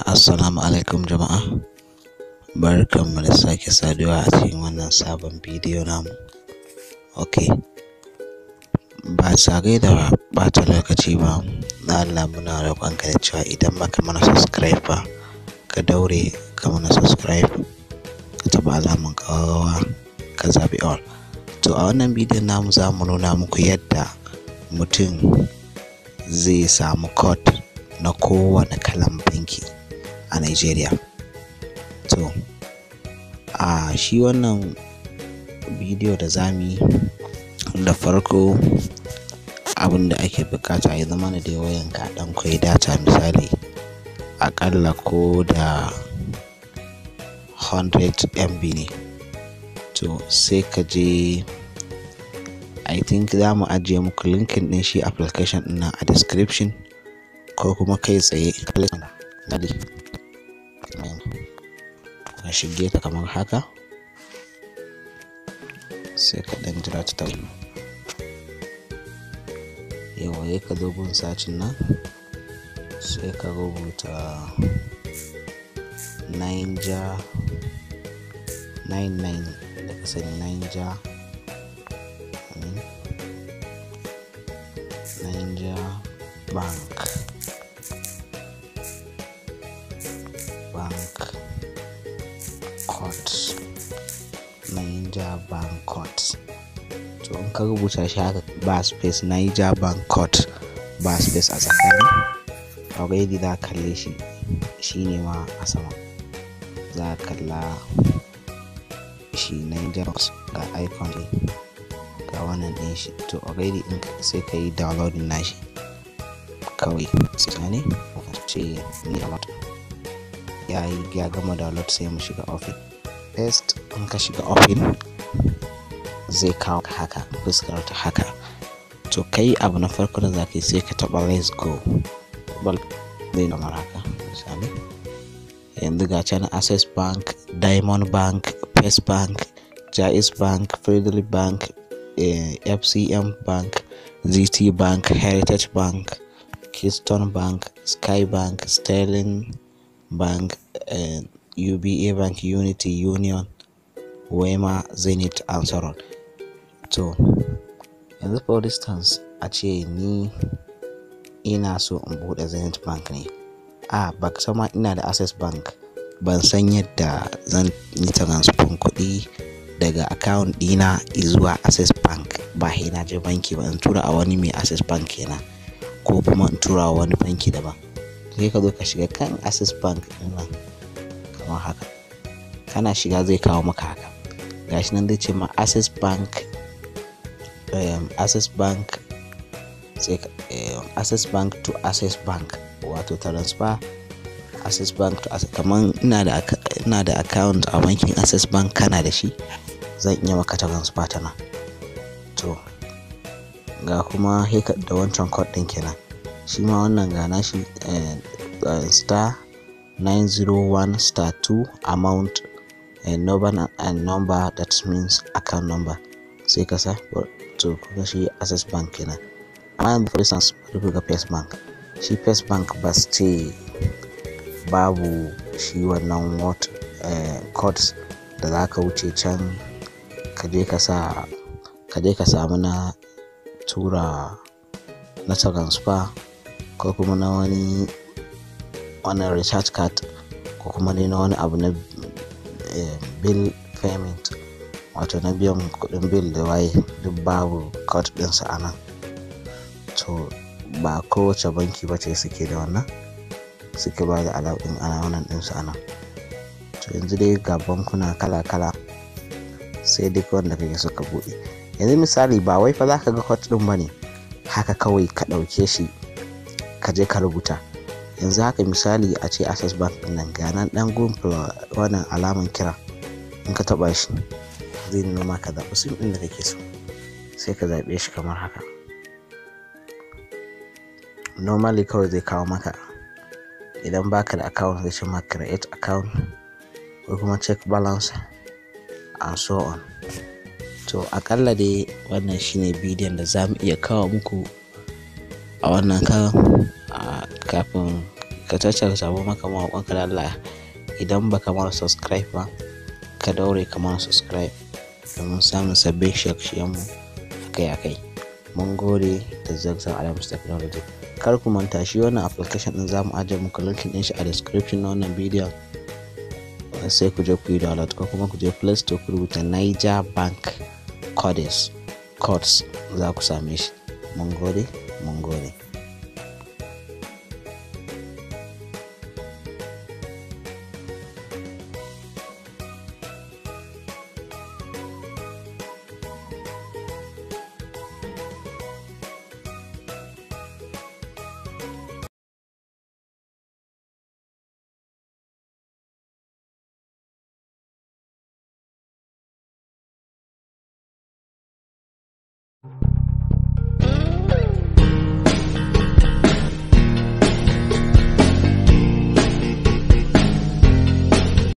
Assalamu alaikum jama'a. Barkanmu da sake saduwa a cikin wannan sabon bidiyo namu. Ok, ba tare da ɓata lokaci ba, na Allah muna roƙonka da cewa idan baka mana subscribe ba, ka daure ka mana subscribe, ka taɓa alamun ƙararrawa, ka zaɓi all. To a wannan bidiyon namu za mu nuna muku yadda mutum zai samu code na kowane kalan banki a Nigeria. To, a shi wannan bidiyo da za mu yi da farko abin da ake buƙata ya zama da dai wayanka ɗan kwai data misali aƙalla ko da 100 MB ne. To sai ka je I think za mu ajiye muku linkin ɗin shi application ɗin nan a description ko kuma kai tsaye ka shige ta kamar haka sai ka ɗan jira ta tauri yawa ya ka zo gun sacin nan sai ka rubuta Niger 99 da ka sani Niger Niger Bank Bank Court Niger Bank Court to in ka rubuta shi haka ba space Niger Bank Court ba space a tsakani already za ka kalle shi shi ne ma a sama za ka kalla shi Niger ga icon ɗin ga wannan ɗin shi to already in sai ka yi downloading nashi kawai sai ne ce ni ya yi ya gama download sai mu shiga ofin first in ka shiga ofin zai kawo haka fuskar ta haka to kai abu na farko da zaka yi sai ka taba let's go bal zai kamar haka misali yanzu ga can access bank diamond bank first bank jais bank federal bank eh, fcm bank gt bank heritage bank keystone bank sky bank sterling bank uh, uba bank unity union wema zenith and so on to yanzu for instance a ce ni ina so in bude zenith bank ne a ba sama ina da access bank ban san yadda zan yi transfer kuɗi daga account ɗina zuwa access bank ba sai na je banki ba in tura a wani mai access bank kenan ko kuma in tura a wani banki daban sai ka zo ka shiga kan access bank nan kamar haka kana shiga zai kawo maka haka gashi nan zai ce ma access bank um, access bank sai um, access bank to access bank wato transfer access bank to access kamar ina da ina da account a bankin access bank kana da shi zan iya maka transfer ta nan to ga kuma da wancan code din kenan shi ma wannan gana shi uh, star 901 star 2 amount and number and number that means account number sai ka sa to kuma shi access bank kenan amma yanzu for instance bari ga first bank shi first bank ba su ce babu shi wannan what uh, codes da za ka wuce can ka je ka sa ka je ka samu na tura na transfer ko kuma na wani wannan recharge card ko kuma dai na wani abu na bill payment wato na biyan kudin bill da waye duk babu code ɗinsa a nan to ba kowace banki ba ce suke da wannan suke ba da alaƙin ana wannan ɗinsu a nan to yanzu dai ga bankuna kala-kala sai duk wanda kake suka buɗe yanzu misali ba wai fa za ka ga code ɗin ba ne haka kawai ka ɗauke shi ka je ka rubuta yanzu haka misali a ce access bank din nan ga nan dan gun wannan alaman kira in ka taba shi zai nuna maka zaɓi sim ɗin da kake so sai ka zaɓe shi kamar haka normally kawai zai kawo maka idan baka da account zai ce maka create account ko kuma check balance and so on to akalla dai wannan shine bidiyon da za mu iya kawo muku a wannan karan kafin ka cacca ka samu maka mawaƙon ka da Allah idan baka mara subscribe ba ka daure ka mara subscribe domin samun sabbin shirye-shiryenmu akai-akai mun gode da zagzag adams technology kar ku manta shi wannan application din zamu ajiye muku linkin din shi a description na wannan bidiyon sai ku je ku yi download ko kuma ku je play store ku rubuta niger bank codes codes za ku same shi mun gode mun gode